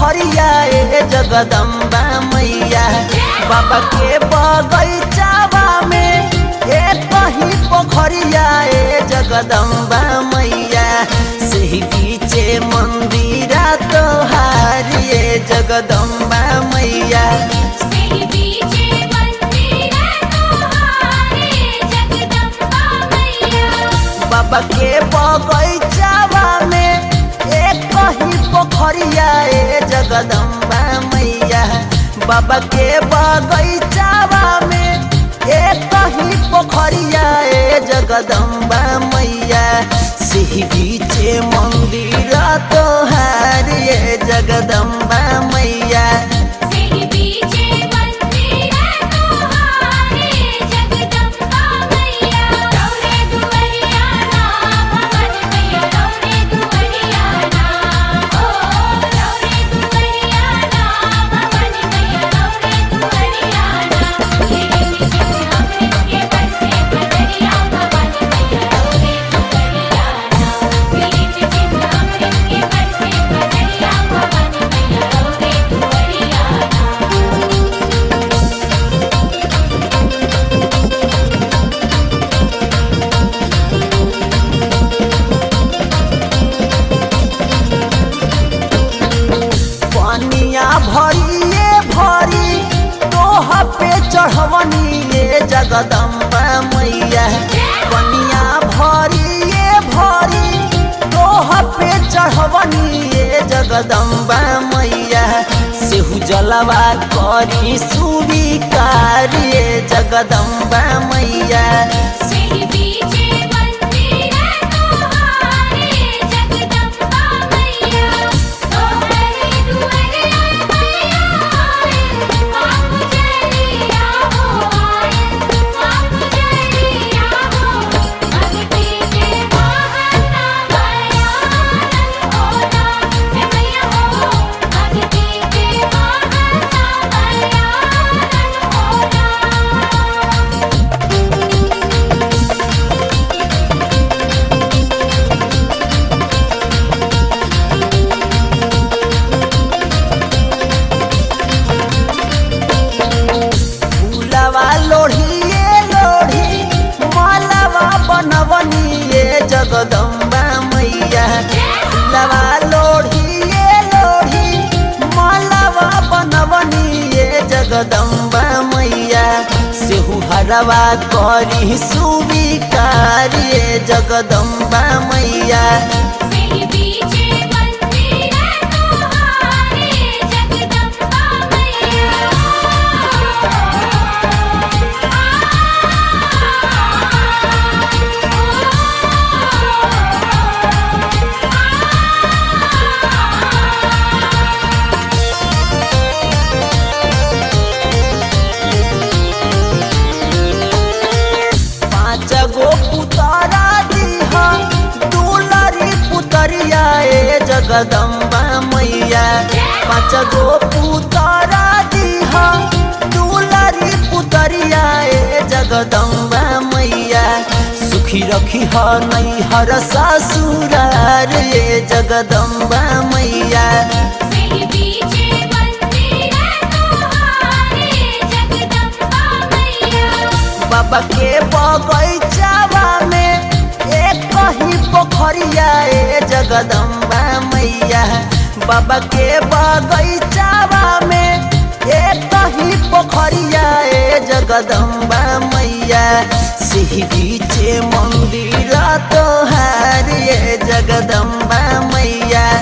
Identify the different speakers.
Speaker 1: पोखरिया ए जगदम्बा मैया बाबा के बगैचावा में ए कहीं पोखरिया ए जगदम्बा मैया सही बीचे मंदिरा तोहार ए जगदम्बा मैया
Speaker 2: सेहि बीचे मंदिर तोहारे जगदम्बा मैया
Speaker 1: बाबा के बगैचावा में एक कहीं पोखरिया ए जगदम्बा मैया बाबा के बगैचावा में एक कहीं पोखरिया ए जगदम्बा मैया सिही बीचे मंदिर तोहार ए जगदम्बा मैया
Speaker 2: सेहि बीचे मंदिर तोहारे जगदम्बा मैया रौरे दुवरिया ना भवन मैया रौरे दुवरिया ना ओ रौरे दुवरिया ना भवन मैया रौरे दुवरिया ना तेरे पीछे अमृत के बरसे बदरिया भवन मैया रौरे दुवरिया ना तेरे पीछे अमृत के बरसे बदरिया भवन मैया रौरे दुवरिया ना
Speaker 1: पनिया भरिए भरी तोह पे चढ़वनी ये जगदम्बा मैया पनिया भरिए भरी तोह पे चढ़वनी ये जगदम्बा मैया सेहु जलवा करी सुविकार ये जगदम्बा मैया
Speaker 2: सेहि बीचे मंदिर तोहारे जगदम्बा मैया तोहरे दुवरिया मैया आए आप जलिया हो आए आप जलिया हो भक्ति के बहाना बयानन होला हे मैया हो भक्ति के बहाना बयानन होला
Speaker 1: फूलवा लोढ़िए लोढ़ी मालवा बनवनी ये जगदम्बा मैया फूलवा लोढ़िए लोढ़ी मालवा बनवनी ये जगदम्बा मैया सेहु हरवा करी सुविकार ये जगदम्बा मैया
Speaker 2: सेहि बीचे मंदिर तोहारे जगदम्बा मैया
Speaker 1: पाँच गो पुतरा दीहा दुलरी पुतरिया ए जगदम्बा मैया पाँच गो पुतरा दीहा दुलरी पुतरिया ए जगदम्बा मैया सुखी रखी ह नैहर ससुरार ए जगदम्बा मैया
Speaker 2: सेहि बीचे मंदिर तोहारे जगदम्बा मैया
Speaker 1: बाबा के बगैचावा में एक कहीं पोखरिया ए जगदम्बा मैया बाबा के बगैचावा में एक कहीं पोखरिया ए जगदम्बा मैया सिही बीचे मंदिर तोहार ए जगदम्बा मैया